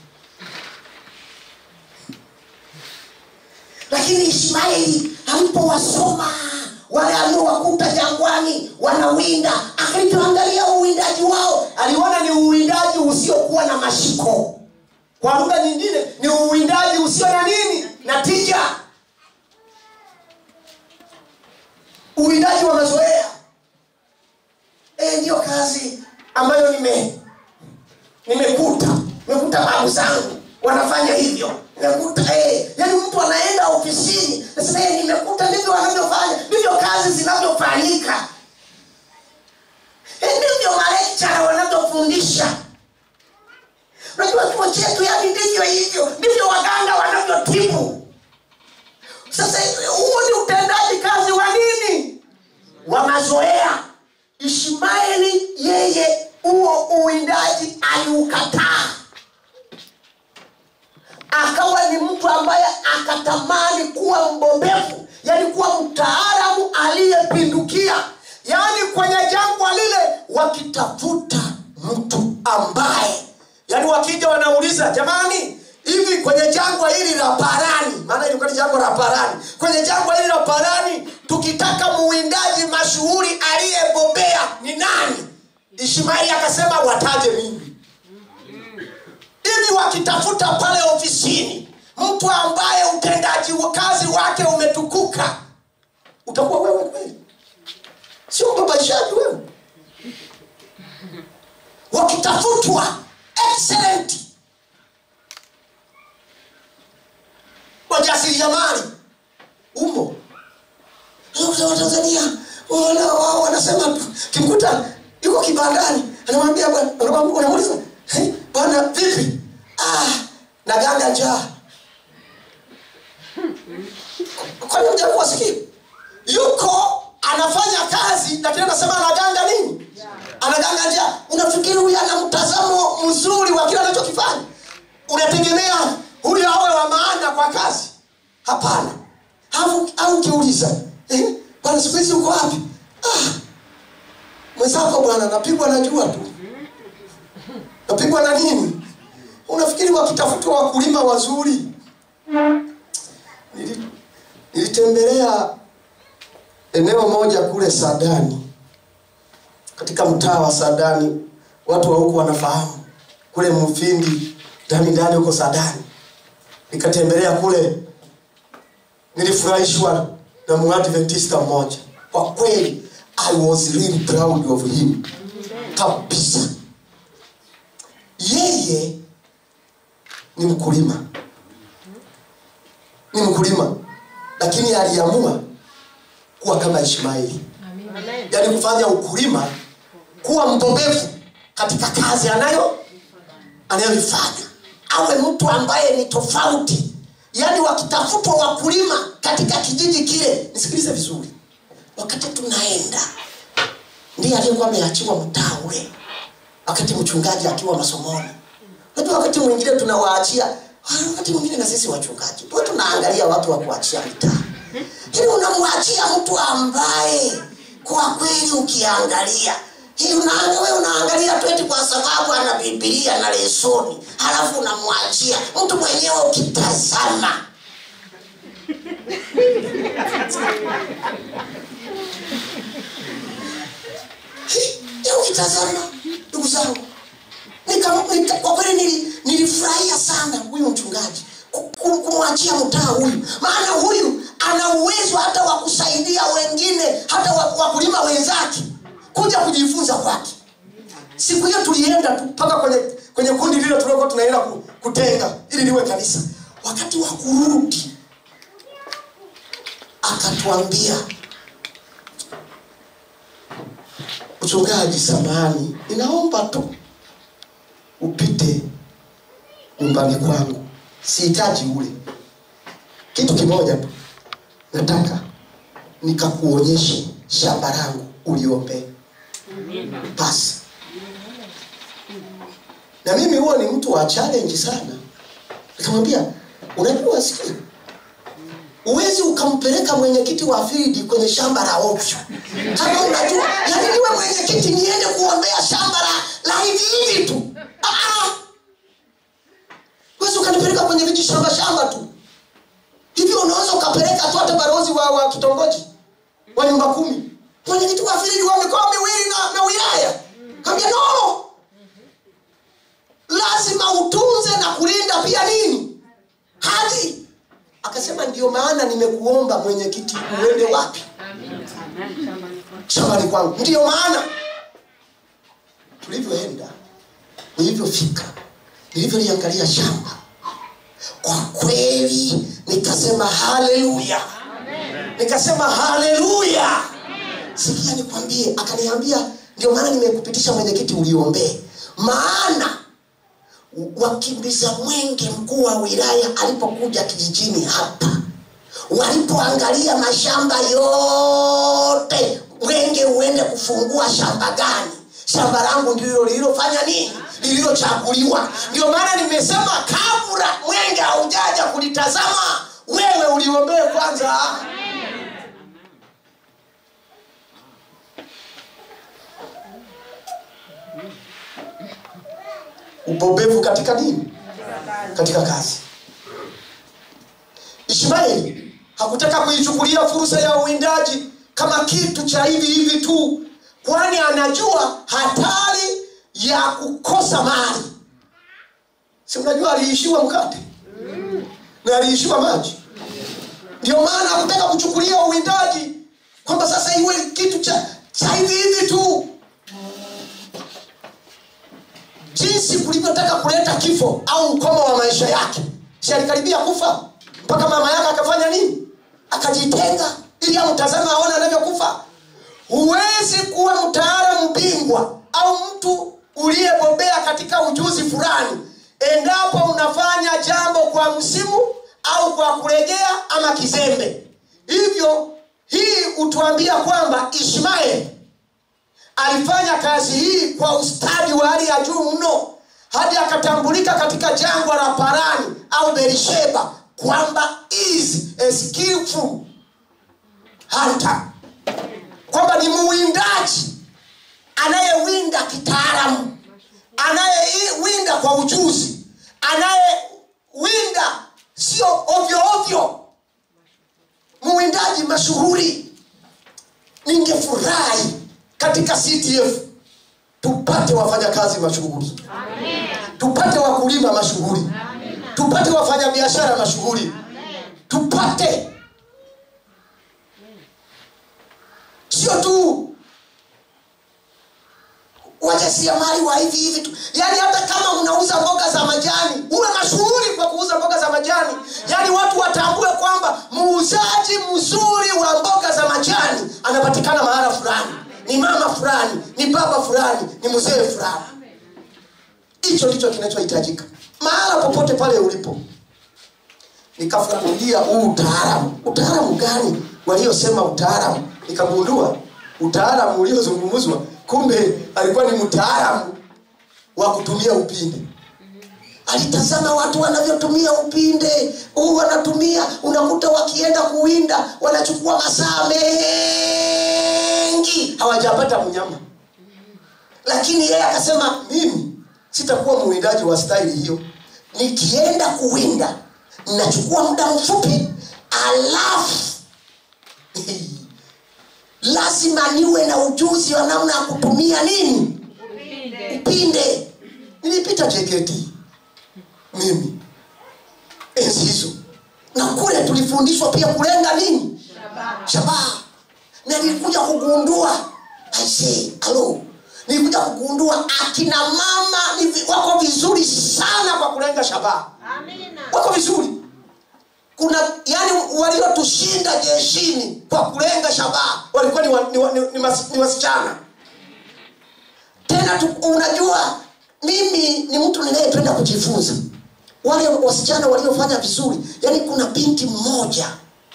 S1: lakini ishmaeli alipowasoma wale aliowakuta jangwani wanawinda akalipoangalia uwindaji wao aliona ni uwindaji usiokuwa na mashiko kwa lugha nyingine ni uwindaji usio na nini na tija uwindaji wa mazoea e, ndiyo kazi ambayo nime nimekuta nimekuta babu zangu wanafanya hivyo nimekuta eh, yani mtu anaenda ofisini nasema eh, nimekuta ndivyo wanavyofanya ndivyo kazi zinavyofanyika eh, ndivyo malekchara wanavyofundisha unajua chuo chetu yani ndivyo hivyo ndivyo waganga wanavyotibu sasa huo ni utendaji kazi wa nini wa mazoea ishmaeli yeye huo uwindaji aliukataa akawa ni mtu ambaye akatamani kuwa mbobevu yani kuwa mtaalamu aliyepindukia yaani kwenye jangwa lile wakitafuta mtu ambaye yaani wakija wanauliza jamani hivi kwenye jangwa hili la parani maana ilikuwa ni jangwa la parani kwenye jangwa hili la parani tukitaka muwindaji mashuhuri aliyebobea ni nani ishmaeli akasema wataje mimi ili wakitafuta pale ofisini mtu ambaye utendaji wa kazi wake umetukuka utakuwa wewe kweli sio mbabaishaji wewe wakitafutwa excellent wajasiriamali umo watanzania wana- wao wanasema kimkuta yuko kibandani anamwambia bwana- anamwambia- unamuuliza "Eh, bwana vipi ah, naganga njaa kwani ujakuwa sikii yuko anafanya kazi lakini anasema anaganga nini anaganga njaa unafikiri huyu ana mtazamo mzuri wa kile anachokifanya unategemea huyu awe wa maana kwa kazi hapana au au ukiuliza eh, bwana siku hizi uko wapi ah, mwenzako bwana napigwa na jua tu napigwa na nini unafikiri wakitafutwa wakulima wazuri Nili- nilitembelea eneo moja kule sadani katika mtaa wa sadani watu wa huku wanafahamu kule mfindi ndani ndani huko sadani nikatembelea kule nilifurahishwa na muadventista mmoja kwa kweli i was really proud of him kabisa yeye ni mkulima ni mkulima lakini aliamua kuwa kama ishmaeli yaani kufanya ukulima kuwa mbobevu katika kazi anayo anayoifanya awe mtu ambaye ni tofauti
S2: yaani wakitafutwa wakulima katika kijiji kile nisikilize vizuri wakati tunaenda ndiye aliyekuwa ameachiwa mtaa ule wakati mchungaji akiwa masomoni najua wakati mwingine tunawaachia ah, wakati mwingine na sisi wachungaji tuwe tunaangalia watu wa kuachia mitaa ili unamwachia mtu ambaye kwa kweli ukiangalia hii unaanga, we unaangalia tu eti kwa sababu ana bibilia na lesoni halafu unamwachia mtu mwenyewe ukitazama ya ukitazama ndugu zangu nika- nika- kwa kweli nili- nilifurahia sana huyu mchungaji ku- ku- kumwachia mtaa huyu maana huyu ana uwezo hata wa kusaidia wengine hata wa- wakulima wenzake kuja kujifunza kwake siku hiyo tulienda tu mpaka kwenye kwenye kundi lile tuliokuwa tunaenda ku- kutenga ili liwe kanisa wakati wa kurudi akatuambia mchungaji samani ninaomba tu upite nyumbani kwangu sihitaji ule kitu kimoja tu nataka nikakuonyeshe shamba langu uliombee basi na mimi huo ni mtu wa challenge sana nikamwambia unajua sikia huwezi ukampeleka mwenyekiti wa fildi kwenye shamba la ovyo kama unajua yani niwe mwenyekiti niende kuombea shamba la, la hivi hivi tu Ah, ah. huwezi ukanipeleka kwenye viji shamba shamba tu hivyo unaweza ukapeleka tu hata barozi wa, wa kitongoji wa nyumba kumi mwenyekiti wa fildi wa mikoa miwili na, na wilaya kaambia no lazima utunze na kulinda pia nini hadi akasema ndio maana nimekuomba mwenyekiti uende wapi shambani kwangu ndiyo maana tulivyoenda nilivyofika nilivyoliangalia shamba kwa kweli nikasema haleluya nikasema haleluya sikia nikwambie akaniambia ndio maana nimekupitisha mwenyekiti uliombee maana wakimbiza mwenge mkuu wa wilaya alipokuja kijijini hapa walipoangalia mashamba yote mwenge uende kufungua shamba gani shamba langu ndilo lililofanya nini lililochaguliwa ndio maana nimesema kabla mwenge haujaja kulitazama wewe uliombee kwanza ubobevu katika nini katika kazi ishmaeli hakutaka kuichukulia fursa ya uwindaji kama kitu cha hivi hivi tu kwani anajua hatari ya kukosa mali si unajua aliishiwa mkate na aliishiwa maji ndio maana hakutaka kuchukulia uwindaji kwamba sasa iwe kitu cha cha hivi hivi tu jinsi kulivyotaka kuleta kifo au ukomo wa maisha yake si alikaribia kufa mpaka mama yake akafanya nini akajitenga ili amtazame aone anavyokufa huwezi kuwa mtaalamu bingwa au mtu uliyebobea katika ujuzi fulani endapo unafanya jambo kwa msimu au kwa kurejea ama kizembe hivyo hii hutuambia kwamba ishmaeli alifanya kazi hii kwa ustadi wa hali ya juu mno hadi akatambulika katika jangwa la parani au berisheba kwamba is a skillful hunter kwamba ni muwindaji anayewinda kitaalamu anayewinda kwa ujuzi anayewinda sio ovyo ovyo muwindaji mashuhuri ningefurahi katika ctf tupate wafanyakazi mashuhuri tupate wakulima mashuhuri tupate wafanyabiashara mashuhuri tupate sio tu wajasiriamali wa hivi hivi tu yaani hata kama unauza mboga za majani uwe mashuhuri kwa kuuza mboga za majani yaani watu watambue kwamba muuzaji mzuri wa mboga za majani anapatikana mahala fulani ni mama fulani ni baba fulani ni mzee fulani hicho ndicho kinachohitajika mahala popote pale ulipo nikafuatilia huu utaalamu utaalamu gani waliosema utaalamu nikagundua utaalamu uliozungumzwa kumbe alikuwa ni mtaalamu wa kutumia upinde alitazama watu wanavyotumia upinde huu wanatumia unakuta wakienda kuwinda wanachukua masaa mengi hawajapata mnyama lakini yeye akasema mimi sitakuwa mwindaji wa staili hiyo nikienda kuwinda nachukua muda mfupi alafu lazima niwe na ujuzi wa namna ya kutumia nini upinde nilipita jkt mimi enzi hizo na kule tulifundishwa pia kulenga nini shabaha na nilikuja kugundua aisee alo nilikuja kugundua akina mama ni vi- wako vizuri sana kwa kulenga shabaha wako vizuri kuna yani waliotushinda jeshini kwa kulenga shabaha walikuwa ni, wa, ni, wa, ni, ni, mas, ni wasichana tena tu, unajua mimi ni mtu ninayependa kujifunza wale wasichana waliofanya vizuri yani kuna binti mmoja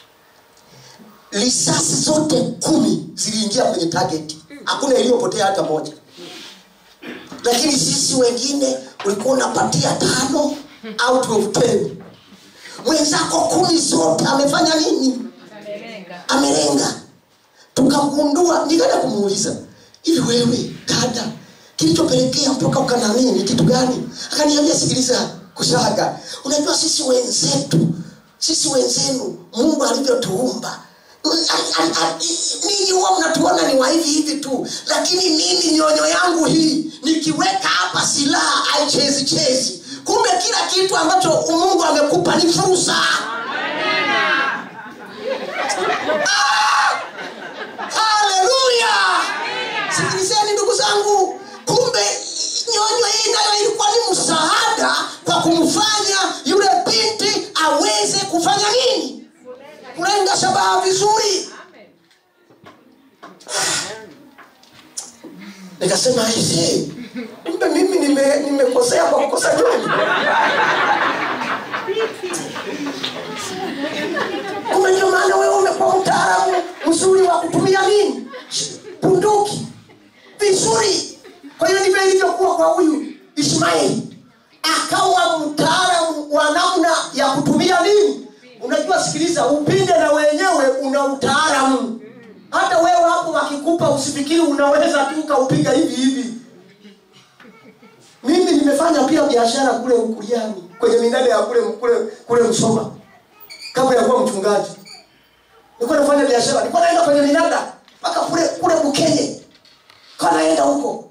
S2: risasi zote kumi ziliingia kwenye target hakuna iliyopotea hata moja lakini sisi wengine ulikuwa unapatia tano out of ten mwenzako kumi zote amefanya nini amelenga tukagundua nikaenda kumuuliza hivi wewe dada kilichopelekea mpaka ukanamii ni kitu gani akaniambia sikiliza kusaga unajua sisi wenzetu sisi wenzenu mungu alivyotuumba a- a- a- ninyi huwa mnatuona ni wa hivi hivi tu lakini mimi nyonyo yangu hii nikiweka hapa silaha haichezi chezi kumbe kila kitu ambacho mungu amekupa ni fursa Ah! haleluya sikilizeni ndugu zangu kumbe nyonyo hii nayo ilikuwa ni msaada kwa kumfanya yule binti aweze kufanya nini kulenga shabaha vizuri nikasema aisee kumbe mimi nime- nimekosea kwa kukosa nyonyo kumbe ndio maana wewe umekuwa mtaalamu mzuri wa kutumia nini bunduki vizuri kwa hiyo ndivyo ilivyokuwa kwa huyu ishmaeli akawa mtaalamu wa namna ya kutumia nini unajua sikiliza upinde na wenyewe una utaalamu hata wewe hapo wakikupa usifikiri unaweza tu ukaupiga hivi hivi mimi nimefanya pia biashara kule ukuliani kwenye minada ya kule kule kule msoma kabla ya kuwa mchungaji nilikuwa nafanya biashara nilikuwa naenda kwenye minada mpaka kule kule bukenye kwa naenda huko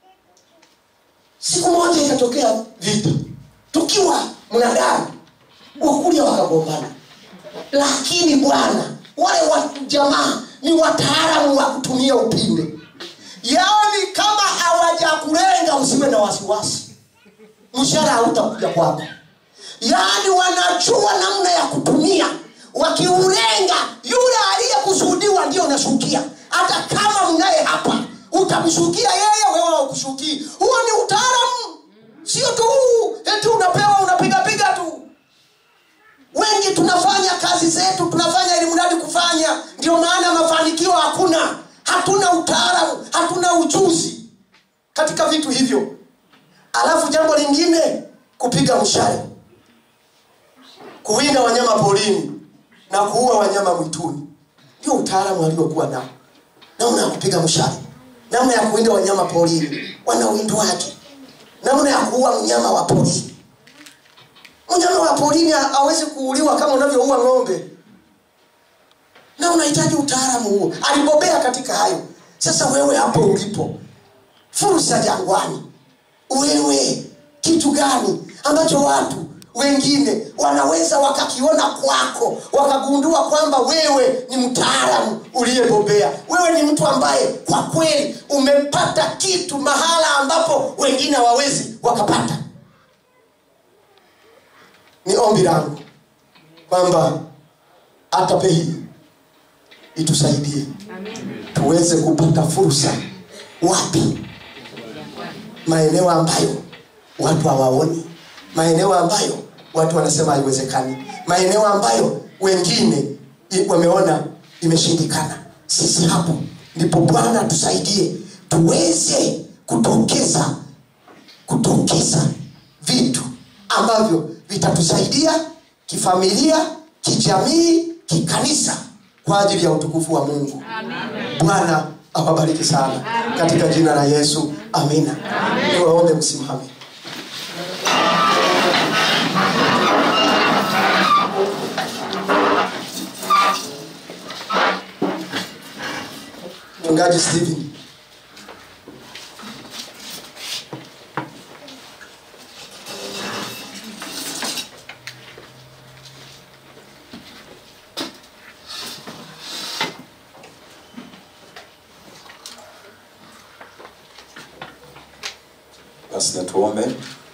S2: siku moja ikatokea vita tukiwa mnadani wakulia wakagombana lakini bwana wale wa jamaa ni wataalamu wa kutumia upinde yaani kama hawajakulenga usiwe na wasiwasi mshara hautakuja kwako yaani wanajua namna ya kutumia wakiulenga yule aliyekusudiwa ndio unashukia hata kama mnaye hapa utamshukia yeye wewe ukushukii huo ni utaalamu sio tu eti unapewa unapigapiga tu wengi tunafanya kazi zetu tunafanya ili mradi kufanya ndio maana mafanikio hakuna hatuna utaalamu hatuna ujuzi katika vitu hivyo alafu jambo lingine kupiga mshale kuwinda wanyama porini na kuua wanyama mwituni ndio utaalamu aliokuwa nao namna ya kupiga mshale namna ya kuwinda wanyama porini wanawindwaje namna ya kuua mnyama wa porini mnyama wa porini hawezi kuuliwa kama unavyoua ng'ombe na unahitaji utaalamu huo alibobea katika hayo sasa wewe hapo ulipo fursa jangwani wewe kitu gani ambacho watu wengine wanaweza wakakiona kwako wakagundua kwamba wewe ni mtaalamu uliyebobea wewe ni mtu ambaye kwa kweli umepata kitu mahala ambapo wengine hawawezi wakapata ni ombi langu kwamba hata hii itusaidie tuweze kupata fursa wapi maeneo ambayo watu hawaoni maeneo ambayo watu wanasema haiwezekani maeneo ambayo wengine i- wameona imeshindikana sisi hapo ndipo bwana tusaidie tuweze kutokeza kutokeza vitu ambavyo vitatusaidia kifamilia kijamii kikanisa kwa ajili ya utukufu wa mungu bwana awabariki sana katika jina la yesu amina niwaombe msimame mchungaji stephen
S3: basi na tuombe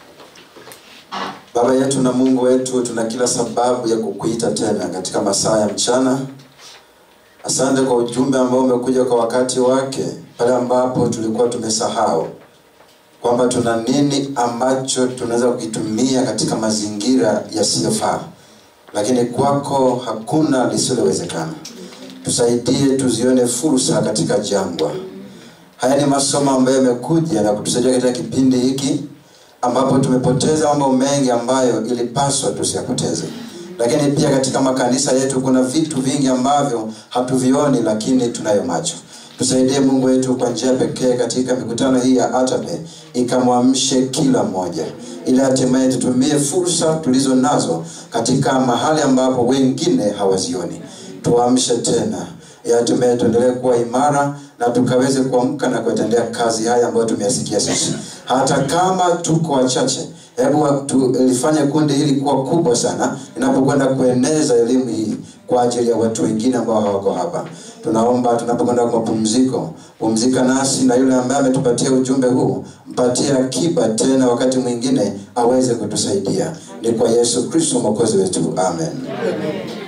S3: baba yetu na mungu wetu tuna kila sababu ya kukuita tena katika masaa ya mchana asante kwa ujumbe ambao umekuja kwa wakati wake pale ambapo tulikuwa tumesahau kwamba tuna nini ambacho tunaweza kukitumia katika mazingira yasiyofaa lakini kwako hakuna lisilowezekana tusaidie tuzione fursa katika jangwa haya ni masomo ambayo yamekuja na kutusaidia katika kipindi hiki ambapo tumepoteza mambo mengi ambayo ilipaswa tusiyapoteze lakini pia katika makanisa yetu kuna vitu vingi ambavyo hatuvioni lakini tunayo macho tusaidie mungu wetu kwa njia pekee katika mikutano hii ya atape ikamwamshe kila mmoja ili hatimaye tutumie fursa tulizo nazo katika mahali ambapo wengine hawazioni tuamshe tena ili hatimaye tuendelee kuwa imara na tukaweze kuamka na kuatendea kazi haya ambayo tumeyasikia sisi hata kama tuko wachache hebu tulifanye kundi hili kuwa kubwa sana inapokwenda kueneza elimu hii kwa ajili ya watu wengine ambao hawako hapa tunaomba tunapokwenda kwa mapumziko pumzika nasi na yule ambaye ametupatia ujumbe huu mpatie akiba tena wakati mwingine aweze kutusaidia ni kwa yesu kristo mwokozi wetu amen, amen.